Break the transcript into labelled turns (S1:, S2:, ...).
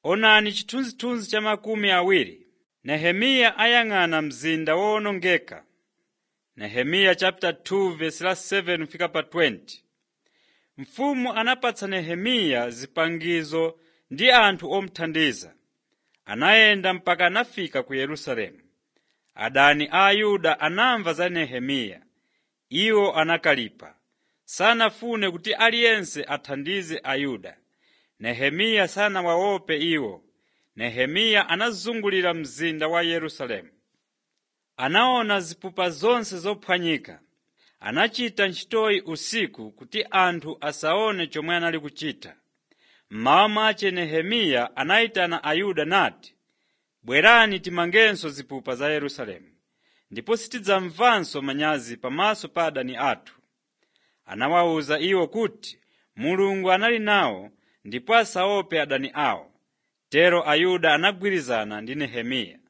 S1: Onani chithunzithunzi cha makumi awiri. Nehemiya ayang'ana mzinda wowonongeka. Nehemiya chapter 2 verse la 7 fika pa 20. Mfumu anapatsa Nehemiya zipangizo ndi anthu omuthandiza. Anayenda mpaka anafika ku Yerusalemu. Adani a Ayuda anamva za Nehemiya. Iwo anakalipa. Sanafune kuti aliyense athandize Ayuda. Nehemiya sanawaope iwo. Nehemiya anazungulira mzinda wa Yerusalemu. Anaona zipupa zonse zophwanyika. Anachita ntchitoyi usiku kuti anthu asaone chomwe anali kuchita. Mmawa mwache Nehemiya anayitana Ayuda nati, “Bwerani timangenso zipupa za Yerusalemu, ndipo sitidzamvanso manyazi pamaso pa adani athu.” Anawawuza iwo kuti Mulungu anali nawo ndipo asaope adani awo. Tero Ayuda anagwirizana ndi Nehemiya.